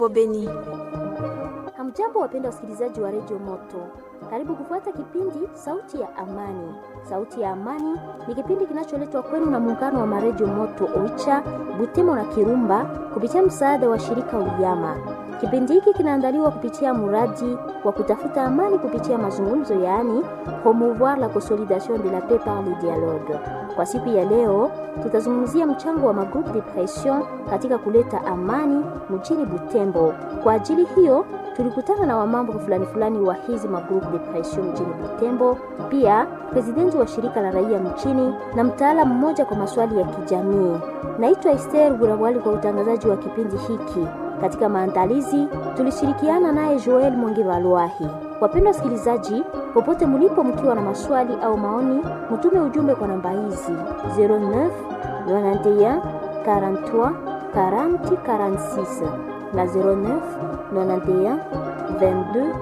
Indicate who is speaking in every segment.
Speaker 1: Beni.
Speaker 2: Hamjambo, wapenda wasikilizaji wa redio Moto, karibu kufuata kipindi Sauti ya Amani. Sauti ya Amani ni kipindi kinacholetwa kwenu na muungano wa maredio Moto Oicha, Butemo na Kirumba kupitia msaada wa shirika Uyama. Kipindi hiki kinaandaliwa kupitia mradi wa kutafuta amani kupitia mazungumzo, yaani promouvoir la consolidation de la paix par le dialogue. Kwa siku ya leo tutazungumzia mchango wa magroupe de pression katika kuleta amani mjini Butembo. Kwa ajili hiyo tulikutana na wamambo fulani fulani wa hizi magroupe de pression mjini Butembo, pia presidenti wa shirika la raia mchini na mtaalamu mmoja kwa maswali ya kijamii. Naitwa Esther Burawali kwa utangazaji wa kipindi hiki. Katika maandalizi tulishirikiana naye Joel Mwenge Valwahi. Wapendwa wasikilizaji, popote mlipo, mkiwa na maswali au maoni, mtume ujumbe kwa namba hizi 09 91 43 40 46 na 09 91 22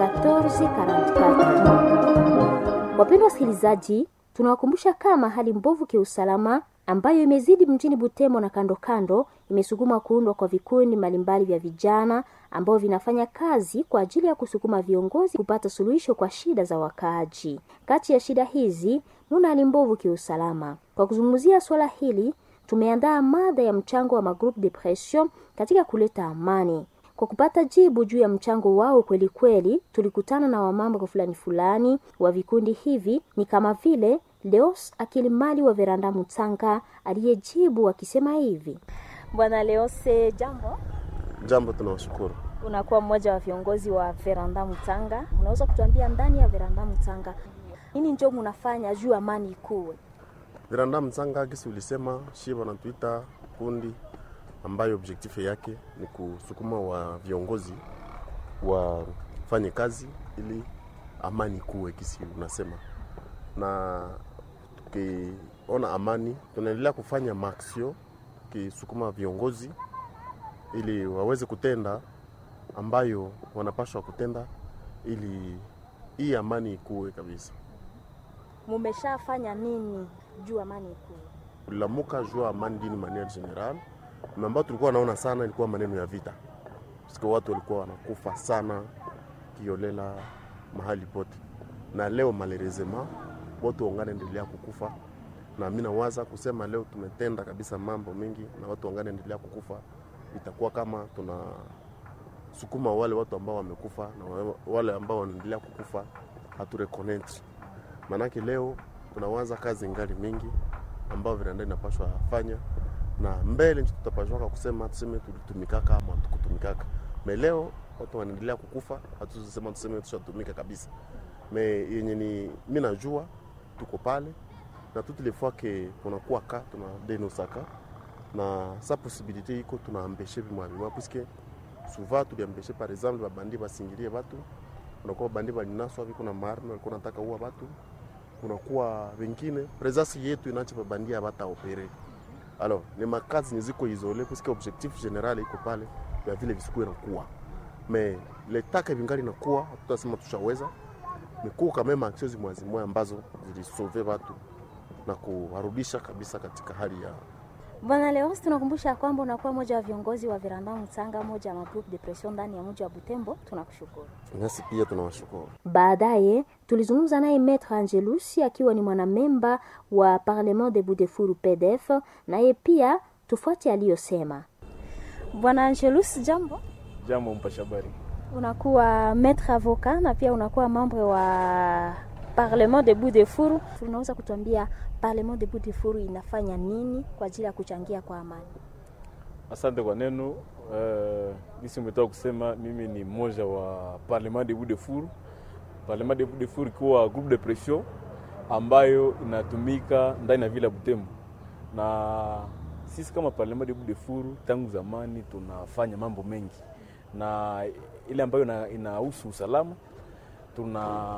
Speaker 2: 14 44. Wapendwa wasikilizaji, tunawakumbusha kama hali mbovu kiusalama ambayo imezidi mjini Butembo na kando kando imesukuma kuundwa kwa vikundi mbalimbali vya vijana ambao vinafanya kazi kwa ajili ya kusukuma viongozi kupata suluhisho kwa shida za wakaaji. Kati ya shida hizi muna hali mbovu kiusalama. Kwa kuzungumzia swala hili, tumeandaa mada ya mchango wa magroupe de pression katika kuleta amani. Kwa kupata jibu juu ya mchango wao kweli kweli, tulikutana na wamambo fulani fulani wa vikundi hivi, ni kama vile Leos Akilimali wa Veranda Mutanga aliyejibu akisema hivi: Bwana Leose, jambo.
Speaker 3: Jambo, tunawashukuru.
Speaker 2: Unakuwa mmoja wa viongozi wa Veranda Mutanga, unaweza kutuambia ndani ya Veranda Mutanga nini njo munafanya juu amani ikuwe?
Speaker 3: Veranda Mutanga kisi ulisema shie wanatuita kundi ambayo objektif yake ni kusukuma wa viongozi wafanye kazi ili amani kuwe, kisi unasema na tukiona amani tunaendelea kufanya maaksio kisukuma viongozi ili waweze kutenda ambayo wanapashwa kutenda ili hii amani ikuwe kabisa.
Speaker 2: Mumeshafanya nini juu amani ikuwe?
Speaker 3: Tulilamuka juu amani dini maniere general, ambayo tulikuwa naona sana ilikuwa maneno ya vita, sika watu walikuwa wanakufa sana kiolela mahali pote, na leo malerezema watu wangane endelea kukufa, na mimi nawaza kusema leo tumetenda kabisa mambo mengi, na watu wangane endelea kukufa, itakuwa kama tuna sukuma wale watu ambao wamekufa na wale ambao wanaendelea kukufa hatureconnect. Maanake leo tunawaza kazi ngali mingi ambao vinanda inapashwa fanya na mbele nchi tutapashwaka kusema tuseme tulitumikaka ama tukutumikaka. Me leo watu wanaendelea kukufa, hatusema tuseme tushatumika kabisa. Me yenye ni mimi najua tuko pale na toutes les fois que kunakuwa ka tuna denosaka na sa possibilité iko tunaambeshe vimwa vimwa puisque souvent tuliambeshe par exemple babandi basingilie batu, kunakuwa babandi balinaswa viko na marme walikuwa nataka uwa batu, kunakuwa wengine presence yetu inacha babandi abata opere alors ni makazi niziko isole puisque objectif general iko pale ya vile visikuwe nakuwa mais letaka vingali nakuwa tutasema tushaweza mikuu kama maaksio zimwazimwe ambazo zilisove watu na kuwarudisha kabisa katika hali ya
Speaker 2: Bwana Leos, tunakumbusha kwamba unakuwa moja wa viongozi wa Veranda Mtsanga, moja ya magroup de pression ndani ya mji wa Butembo. Tunakushukuru.
Speaker 3: nasi pia tunawashukuru.
Speaker 2: Baadaye tulizungumza naye Maître Angelusi akiwa ni mwanamemba wa Parlement de Budefuru PDF, naye pia tufuate aliyosema. Bwana Angelus, jambo.
Speaker 4: Jambo mpasha habari.
Speaker 2: Unakuwa maître avocat na pia unakuwa membre wa Parlement de Budefuru. Unaweza kutuambia Parlement de Budefuru inafanya nini kwa ajili ya kuchangia kwa amani?
Speaker 4: Asante kwa neno. Uh, nisi umetoka kusema mimi ni mmoja wa Parlement de Budefuru. Parlement de Budefuru ikiwa groupe de pression ambayo inatumika ndani ya vile ya Butembo, na sisi kama Parlement de Budefuru tangu zamani tunafanya mambo mengi, na ile ambayo inahusu usalama tuna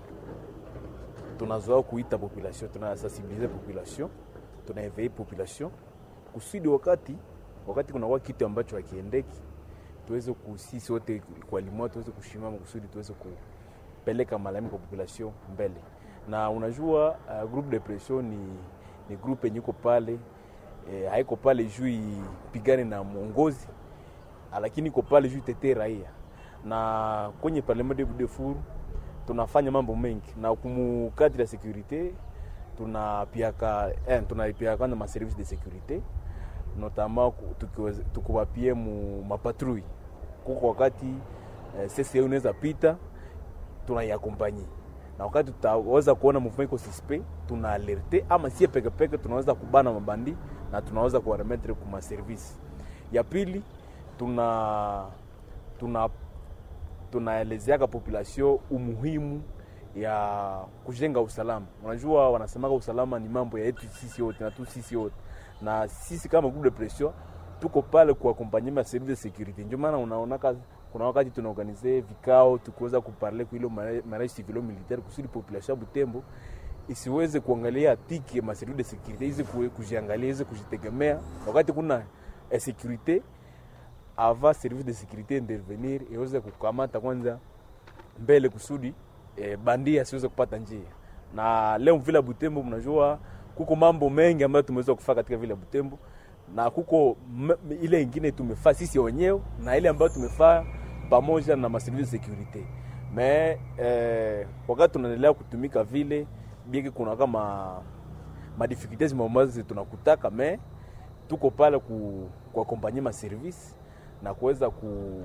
Speaker 4: tunazoea kuita population, tunasensibilize population, tunaevei population kusudi wakati wakati kunakuwa kitu ambacho hakiendeki, tuweze kusisi wote kwa limoja tuweze kushimama kusudi tuweze kupeleka malalamiko kwa population mbele. Na unajua uh, groupe de pression ni, ni groupe yenye iko pale eh, haiko pale juu ipigane na mwongozi lakini iko pale juu tetee raia, na kwenye parlement de Budefuru tunafanya mambo mengi na kumu cadre ya securite tunapiaka eh, tunapiaka kwanza ma service de securite notamment tukiwapie mu mapatrui kuko wakati eh, CCE unaweza pita tunaiakompanyi na wakati tutaweza kuona movement iko suspect tuna alerte ama sie peke peke tunaweza kubana mabandi na tunaweza kuwaremetre kuma service ya pili tuna tuna tunaelezeaka population umuhimu ya kujenga usalama. Unajua, wanasemaka usalama ni mambo ya yetu sisi wote na tu sisi wote, na sisi kama groupe de pression tuko pale kuakompanye ma service de securite. Ndio maana unaonaka kuna wakati tunaorganize vikao tukiweza kuparle kwa ile mariage civilo militaire kusudi population ya Butembo isiweze kuangalia tiki ma service de securite hizi kujiangalia hizi kujitegemea, wakati kuna securite ava service de securite intervenir iweze kukamata kwanza mbele kusudi e, bandia asiweze kupata njia. Na leo vile Butembo, mnajua kuko mambo mengi ambayo tumeweza kufaa katika vile Butembo, na kuko ile ingine tumefaa sisi wenyewe na ile ambayo tumefaa pamoja na maservice de securite me eh, wakati tunaendelea kutumika vile bieki, kuna kama madificultes ambazo tunakutaka me tuko pale ku kuakompanye ma service na kuweza ku,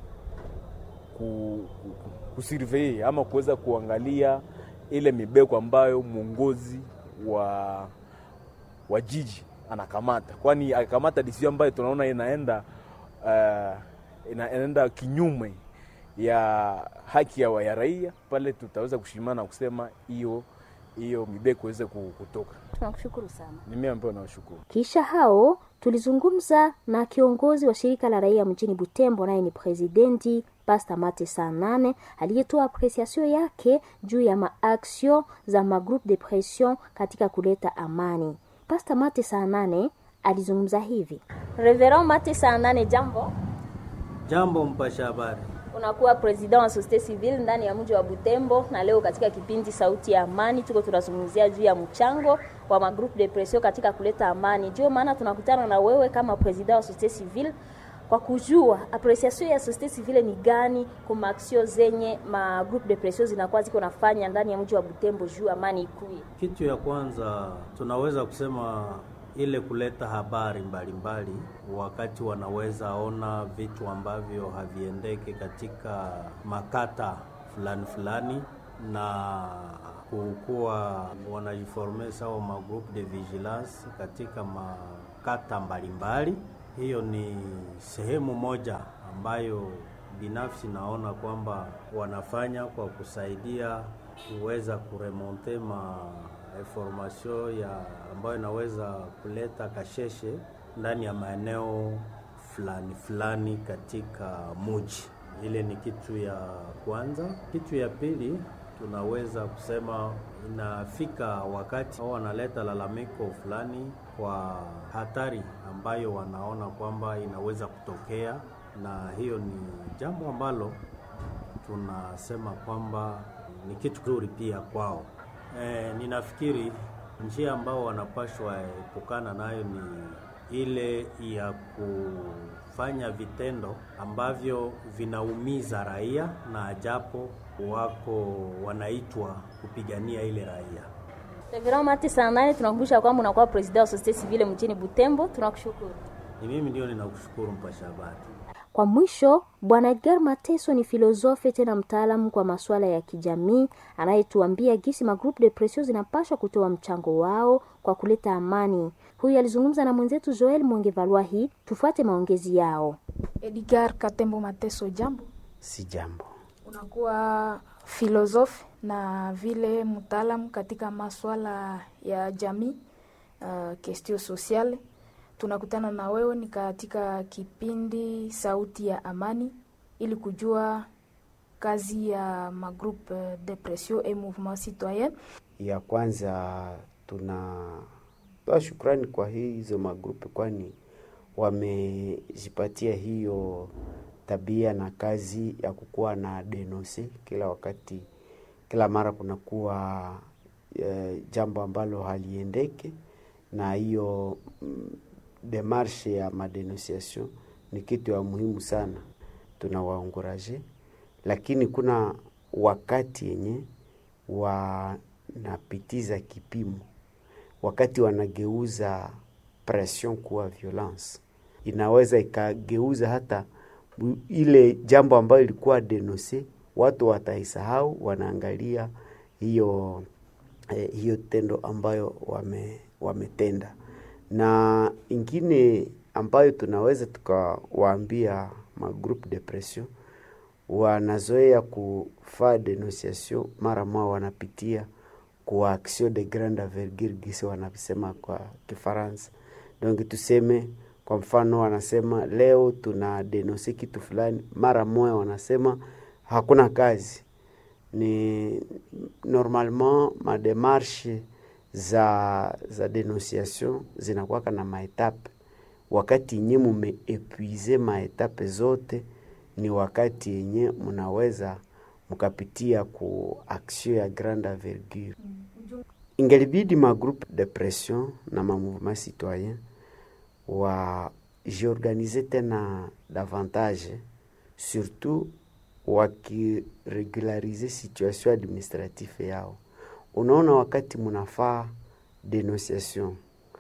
Speaker 4: ku, ku, kusurvey ama kuweza kuangalia ile mibeko ambayo mwongozi wa wa jiji anakamata, kwani akikamata decision ambayo tunaona inaenda uh, inaenda kinyume ya haki ya, ya raia, pale tutaweza kushimana na kusema hiyo hiyo mibeko iweze kutoka.
Speaker 2: Tunakushukuru sana.
Speaker 4: Ni mimi ambaye nawashukuru.
Speaker 2: Kisha hao tulizungumza na kiongozi wa shirika la raia mjini Butembo, naye ni presidenti Pasta Mate saa nane aliyetoa apresiasio yake juu ya maaksio za magroupe de pression katika kuleta amani. Pasta Mate saa nane alizungumza hivi. Reverend Mate saa nane, jambo.
Speaker 1: Jambo mpasha habari.
Speaker 2: Unakuwa president wa societe civile ndani ya mji wa Butembo, na leo katika kipindi Sauti ya Amani tuko tunazungumzia juu ya mchango wa magroupe de pression katika kuleta amani. Ndio maana tunakutana na wewe kama president wa societe civile kwa kujua apreciation ya societe civile ni gani kwa maaksio zenye ma groupe de pression zinakuwa ziko nafanya ndani ya mji wa Butembo juu amani ikuye.
Speaker 1: Kitu ya kwanza tunaweza kusema ile kuleta habari mbalimbali mbali, wakati wanaweza ona vitu ambavyo haviendeke katika makata fulani fulani, na kukuwa wanajiforme sawa ma groupe de vigilance katika makata mbalimbali mbali. Hiyo ni sehemu moja ambayo binafsi naona kwamba wanafanya kwa kusaidia kuweza kuremonte ma information ya ambayo inaweza kuleta kasheshe ndani ya maeneo fulani fulani katika muji. Ile ni kitu ya kwanza. Kitu ya pili, tunaweza kusema inafika wakati wanaleta lalamiko fulani kwa hatari ambayo wanaona kwamba inaweza kutokea, na hiyo ni jambo ambalo tunasema kwamba ni kitu kizuri pia kwao. E, ninafikiri njia ambao wanapashwa epukana nayo ni ile ya kufanya vitendo ambavyo vinaumiza raia na japo wako wanaitwa kupigania ile raia.
Speaker 2: Reverend Mati saa nane tunakumbusha kwamba unakuwa president wa societe civile mjini Butembo. Tunakushukuru.
Speaker 1: Ni mimi ndio ninakushukuru mpasha habari.
Speaker 2: Kwa mwisho, Bwana Edgar Mateso ni filosofe tena mtaalamu kwa masuala ya kijamii anayetuambia gisi magroupe de pression zinapaswa kutoa mchango wao kwa kuleta amani. Huyu alizungumza na mwenzetu Joel Mwongevalwahi. Tufuate maongezi yao.
Speaker 5: Edgar Katembo Mateso, jambo.
Speaker 6: Si jambo.
Speaker 5: Unakuwa filosofi na vile mtaalamu katika masuala ya jamii, uh, kestio sociale tunakutana na wewe ni katika kipindi Sauti ya Amani ili kujua kazi ya magroupe de pression et mouvement citoyen.
Speaker 6: Ya kwanza tunatoa shukrani kwa hizo magrupe, kwani wamejipatia hiyo tabia na kazi ya kukuwa na denonse kila wakati, kila mara kunakuwa e, jambo ambalo haliendeke na hiyo mm, demarshe ya madenunciation ni kitu ya muhimu sana, tunawaonguraje, lakini kuna wakati yenye wanapitiza kipimo, wakati wanageuza pression kuwa violence, inaweza ikageuza hata ile jambo ambayo ilikuwa denonse, watu wataisahau, wanaangalia hiyo eh, hiyo tendo ambayo wame, wametenda. Na ingine ambayo tunaweza tukawaambia magroupe de pression wanazoea kufaa denunciation mara moja wanapitia kwa action de grande envergure gisi wanasema kwa Kifaransa. Donc tuseme kwa mfano, wanasema leo tuna denonse kitu fulani, mara moja wanasema hakuna kazi. Ni normalement mademarshe za za denunciation zinakuwaka na maetape. Wakati yenye mumeepuize maetape zote ni wakati yenye mnaweza mkapitia ku action ya grande envergure. Ingelibidi ma groupe de pression na ma mouvement citoyen wa jiorganize tena davantage, surtout wakiregularize situation administrative yao. Unaona, wakati munafaa denunciation,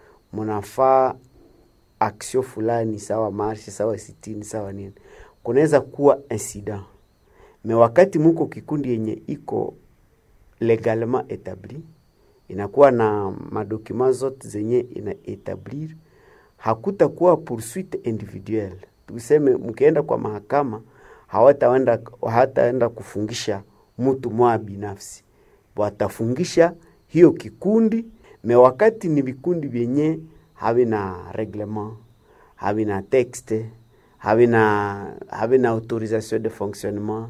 Speaker 6: munafaa action fulani, sawa marshe, sawa sitini, sawa nini kunaweza kuwa incident me wakati muko kikundi yenye iko legalement etabli inakuwa na madokuma zote zenye ina etablir, hakutakuwa poursuite individuelle. Tuseme mkienda kwa mahakama hawataenda hataenda kufungisha mtu mwa binafsi, watafungisha hiyo kikundi. Me wakati ni vikundi vyenye havina reglement havina texte havina havina autorisation de fonctionnement,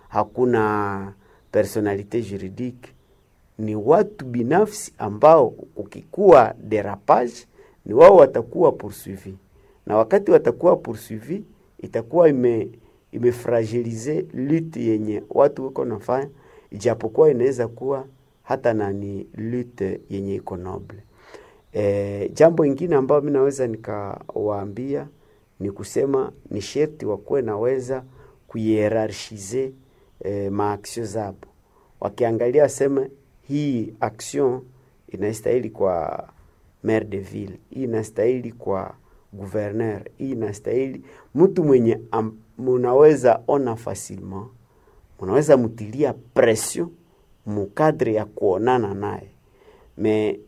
Speaker 6: hakuna personalite juridique, ni watu binafsi ambao ukikuwa derapage ni wao watakuwa poursuivi, na wakati watakuwa poursuivi itakuwa ime imefragilize lutte yenye watu wiko nafanya, ijapokuwa inaweza kuwa hata nani lutte yenye iko noble. E, jambo ingine ambayo mi naweza nikawaambia ni kusema ni sherti wakuwe naweza kuhierarchize eh, maaksio zabo, wakiangalia waseme hii action inastahili kwa maire de ville, hii inastahili kwa gouverneur, hii inastahili mtu mwenye am, munaweza ona facilement, munaweza mutilia pression mukadre ya kuonana naye me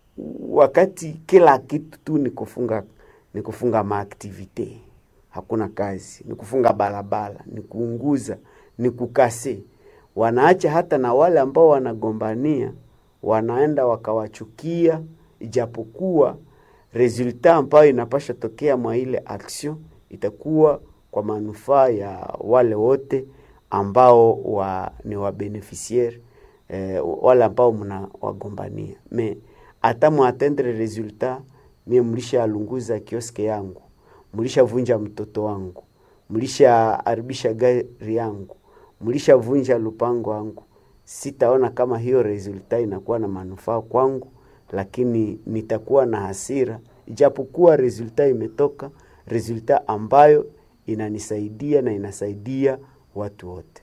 Speaker 6: wakati kila kitu tu ni kufunga ni kufunga maaktivite, hakuna kazi, ni kufunga barabara, ni kuunguza, ni kukase. Wanaacha hata na wale ambao wanagombania, wanaenda wakawachukia, ijapokuwa resulta ambayo inapasha tokea mwa ile action itakuwa kwa manufaa ya wale wote ambao wa, ni wabeneficiaire eh, wale ambao mna wagombania me hata mwatendre resultat mie mlishalunguza kioske yangu, mlishavunja mtoto wangu, mlishaharibisha gari yangu, mlishavunja lupango wangu. Sitaona kama hiyo resulta inakuwa na manufaa kwangu, lakini nitakuwa na hasira, ijapokuwa resulta imetoka, resulta ambayo inanisaidia na inasaidia watu wote.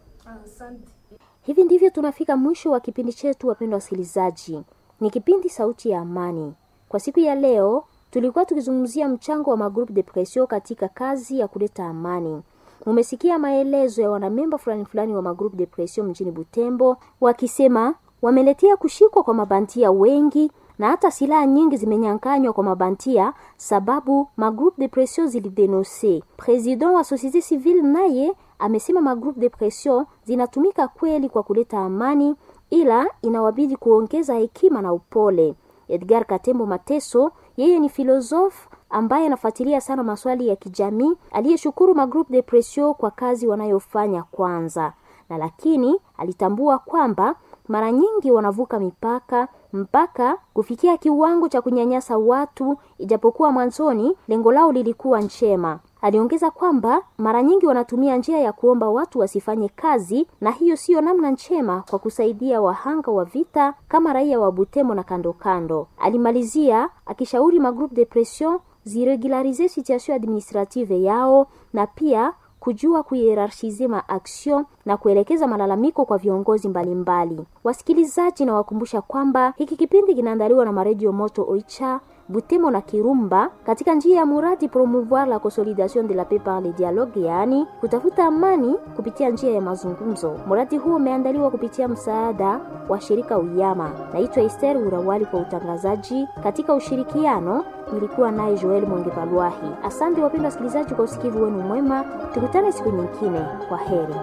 Speaker 2: Hivi ndivyo tunafika mwisho wa kipindi chetu, wapendwa wasikilizaji. Ni kipindi Sauti ya Amani. Kwa siku ya leo tulikuwa tukizungumzia mchango wa magroupe de pression katika kazi ya kuleta amani. Mumesikia maelezo ya wanamemba fulani fulani wa magroupe de pression mjini Butembo wakisema wameletea kushikwa kwa mabantia wengi na hata silaha nyingi zimenyanganywa kwa mabantia sababu magroupe de pression zilidenonse. President wa societe civile naye amesema magroupe de pression zinatumika kweli kwa kuleta amani, ila inawabidi kuongeza hekima na upole. Edgar Katembo Mateso, yeye ni filosofu ambaye anafuatilia sana maswali ya kijamii, aliyeshukuru magroupe de pression kwa kazi wanayofanya kwanza, na lakini alitambua kwamba mara nyingi wanavuka mipaka mpaka kufikia kiwango cha kunyanyasa watu, ijapokuwa mwanzoni lengo lao lilikuwa njema. Aliongeza kwamba mara nyingi wanatumia njia ya kuomba watu wasifanye kazi, na hiyo siyo namna njema kwa kusaidia wahanga wa vita kama raia wa Butembo na kando kando. Alimalizia akishauri magroupe de pression ziregularize situation administrative yao na pia kujua kuhierarchize maaksio na kuelekeza malalamiko kwa viongozi mbalimbali mbali. Wasikilizaji, na wakumbusha kwamba hiki kipindi kinaandaliwa na maredio Moto Oicha Butemo na Kirumba katika njia ya muradi promouvoir la consolidation de la paix par le dialogue, yaani kutafuta amani kupitia njia ya mazungumzo. Muradi huu umeandaliwa kupitia msaada wa shirika Uyama. Naitwa Esther Urawali kwa utangazaji. Katika ushirikiano nilikuwa naye Joel Mwengepalwahi. Asante wapendwa wasikilizaji kwa usikivu wenu mwema, tukutane siku nyingine. Kwa heri.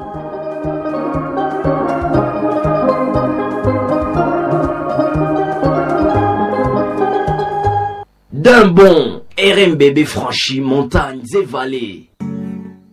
Speaker 7: D'un bond, RMBB franchit montagnes et vallées.